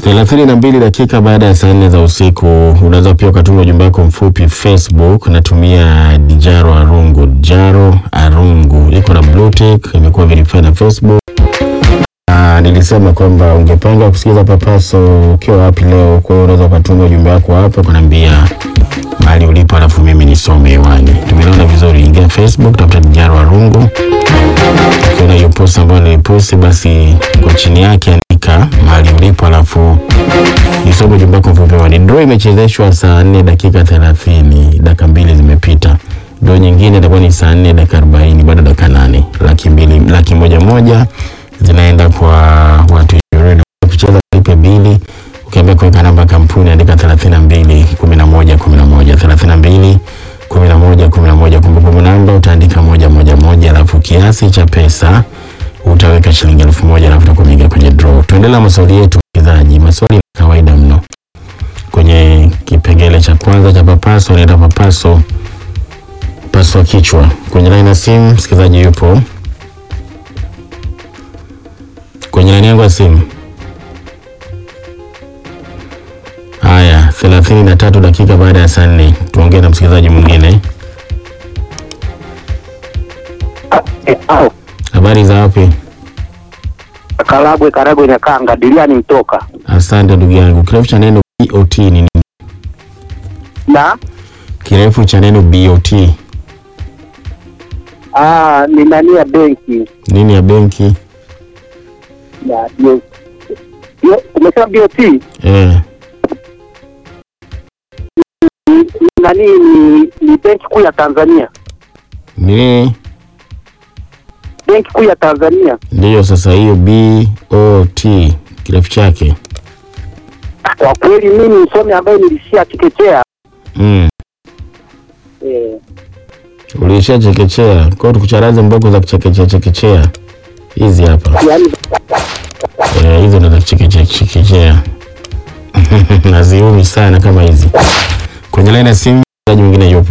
thelathini na mbili dakika baada ya saa nne za usiku. Unaweza pia ukatuma ujumbe wako mfupi Facebook, natumia Dijaro Arungu. Dijaro Arungu iko na blue tick, imekuwa verified na Facebook. Ah, nilisema kwamba ungepanga kusikiza papaso ukiwa wapi leo, kwa hiyo unaweza ukatuma ujumbe wako hapa kuniambia mahali ulipo, alafu mimi nisome hewani. Tumeona vizuri, ingia Facebook, tafuta Dijaro Arungu. Ukiona hiyo post ambayo niliposti, basi kwa chini yake andika mahali ulipo, alafu nisome ujumbe wako mfupi hewani. Draw imechezeshwa saa nne dakika thelathini, dakika mbili zimepita. Draw nyingine itakuwa ni saa nne dakika arobaini, bado dakika nane. Laki mbili, laki moja moja zinaenda kwa watu ishirini. Kucheza lipe bili, ukiambia kuweka namba ya kampuni andika 32 11 11 32 11 11. Kumbukumbu namba utaandika moja moja moja, alafu kiasi cha pesa utaweka shilingi elfu moja alafu utakuwa umeingia kwenye draw. Tuendelee na maswali yetu msikilizaji. Maswali ni kawaida mno. Kwenye kipengele cha kwanza cha papaso naenda papaso paswa kichwa. Kwenye laini ya simu msikilizaji yupo kwenye laini yangu ya simu. Haya, thelathini na tatu dakika baada ya saa nne tuongee na msikilizaji mwingine. Habari za wapi? Karagwe Karagwe na Kanga Diliani mtoka Asante ndugu yangu. Kirefu cha neno BOT ni nini? na Kirefu cha neno BOT ah, ni nani ya benki nini ya benki? ya yo- yo- umesema BOT Eh, ni nani ni, ni benki kuu ya Tanzania, ni benki kuu ya Tanzania. ndiyo. Sasa hiyo BOT kirefu chake Kwa kweli mimi msomi ambaye nilishia chekechea mm. eh, Uliisha chekechea kwao, tukucharaze mboko za kuchekechea chekechea hizi hapa yani Eh, hizo ndo za kuchekechea chekechea naziumi sana kama hizi. Kwenye laini ya simu mchezaji mwingine yupo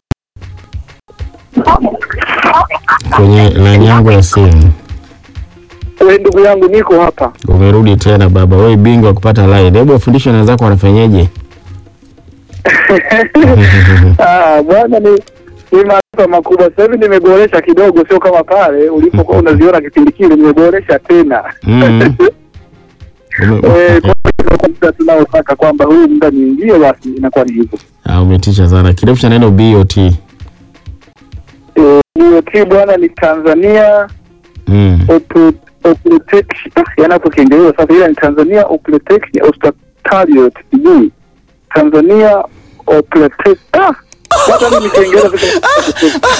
kwenye laini yangu ya simu. we ndugu yangu niko hapa Umerudi tena baba, wewe bingwa kupata line. Hebu wafundishe na wenzako wanafanyaje? ah, bwana ni ni maarifa makubwa. Sasa hivi nimeboresha kidogo, sio kama pale ulipokuwa unaziona kipindi kile, nimeboresha tena Mm. Ume- Eh, kwa hivyo kwa muda tunaotaka kwamba huu muda niingie, basi inakuwa ni hivyo. Ah, umetisha sana. Kirefu cha neno BOT. Eh, BOT bwana ni Tanzania Mm. Opro- Oprotection, ah, yaani hapo Kiingereza sasa, ila ni Tanzania Oprotection Hospitaliot sijui Tanzania Oprotection, ah, hata mimi Kiingereza vile-